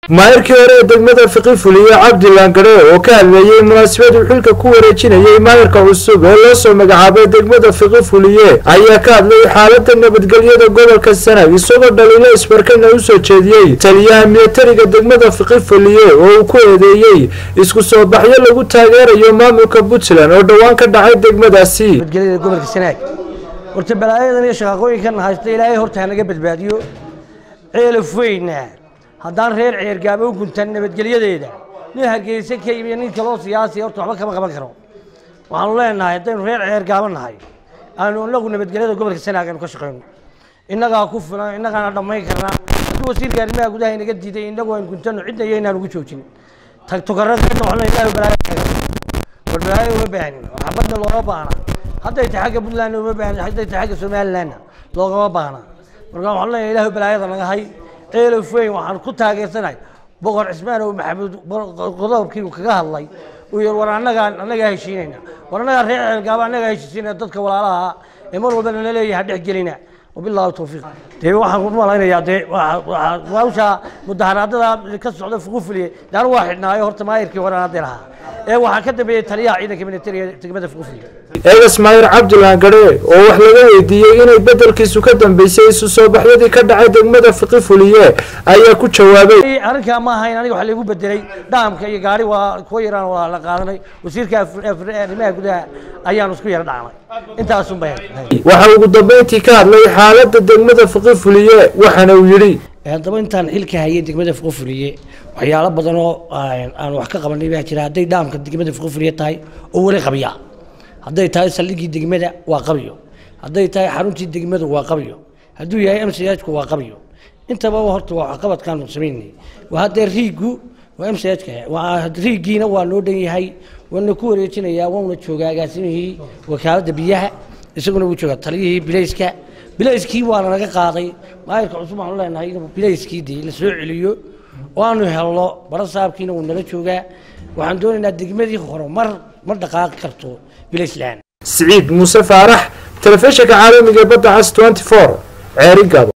maayirkii hore ee degmada fiqi fuliye cabdilaan gadhe oo ka hadleeyey munaasabad uu xilka ku wareejinayay maayirka cusub ee loo soo magacaabay degmada fiqi fuliye ayaa ka hadlay xaalada nabadgelyada gobolka sanag isagoo dhaliilo isbarkana usoo jeediyey taliyaha militariga degmada fiqi fuliye oo uu ku eedeeyey isku soo baxyo lagu taageerayo maamulka puntland oo dhowaan ka dhacay degmadaasi nabadgelyada gobolka sanaag horta balaayadan iyo shaqaaqooyinkan haysta ilaahay horta hanaga badbaadiyo ceelaf weyna haddaan reer ceergaaba u guntan nabadgelyadeeda nin hargeysa ka yimiyo nin kaloo siyaasiya horta waxba kama qaban karo waxaanu leenahay haddaynu reer ceergaaba nahay aanu inagu nabadgelyada gobolka sanaag aynu ka shaqeyno innagaa ku filan innagaana dhammayn karnaa haddii wasiirka arrimaha gudaha inaga diiday inagu aynu guntano cidna iyo inaan ugu joojin tagtukaradeenna waxna ilaahay balaayo kaga war balaayo uma baahanin waxbadna looma baahna hadday tahay xagga puntland uma baahna hadday tahay xagga somalilandna loogama baahna marka waxaan leeyahay ilaahu balaayada naga hay ceelaf weyn waxaan ku taageersanahay boqor cismaan oo maxamuud qodobkii uu kaga hadlay uu yiri war annagaa annagaa heshiinayna war annagaa reer ceelgaaba annagaa heshiisiinaya dadka walaalaha ee mar walba nala leeyahay dhex gelina wabilaahi tawfiiq dee waxaan ku malaynayaa dee hawsha mudaharaadada ka socda fuqufuliye daan waa xidhnaayo horta maayirkii hore hadee lahaa ee waxaa ka dambeeyey taliyaha ciidanka militariga degmada fuqufuliye eegas maayir cabdilaan gadhe oo wax laga weydiiyey inay bedelkiisu ka dambeysay isu soo baxyadii ka dhacay degmada fiqi fuliye ayaa ku jawaabay arrinkaa ma ahayn aniga waxa lagu bedelay dhaamka iyo gaari waa kuwa yaraan waa la qaadanay wasiirka arrimaha gudaha ayaanu isku yara dhacnay intaasun bay waxa ugu dambeyntii ka hadlay xaalada degmada fiqi fuliye waxaana uu yidhi haddaba intaan xilka hayay degmada fuqufuliye waxyaalo badan oo aan wax ka qabanay baa jira hadday dhaamka degmada fuqufuliye tahay oo weli qabya hadday tahay saldhigii degmada waa qabyo hadday tahay xaruntii degmadu waa qabyo hadduu yahay mchku waa qabyo intaba horta waa waxqabadkaanu samaynay haddee riigu waa mchka riigiina waa noo dhan yahay waana ku wareejinayaa wauna joogaa agaasimihii wakaaladda biyaha isaguna wuu joogaa taliyihii bilayska bilayskii waana naga qaaday maayirka cusub waxaanu leenahay inuu bilayskii dee la soo celiyo oo aanu helno barasaabkiina wuu nala joogaa waxaan doonaynaa degmadii hore mar ma dhaqaaqi karto bilayslaan siciid muuse faarax telefishinka caalamiga badda cas 24 ceeri gabo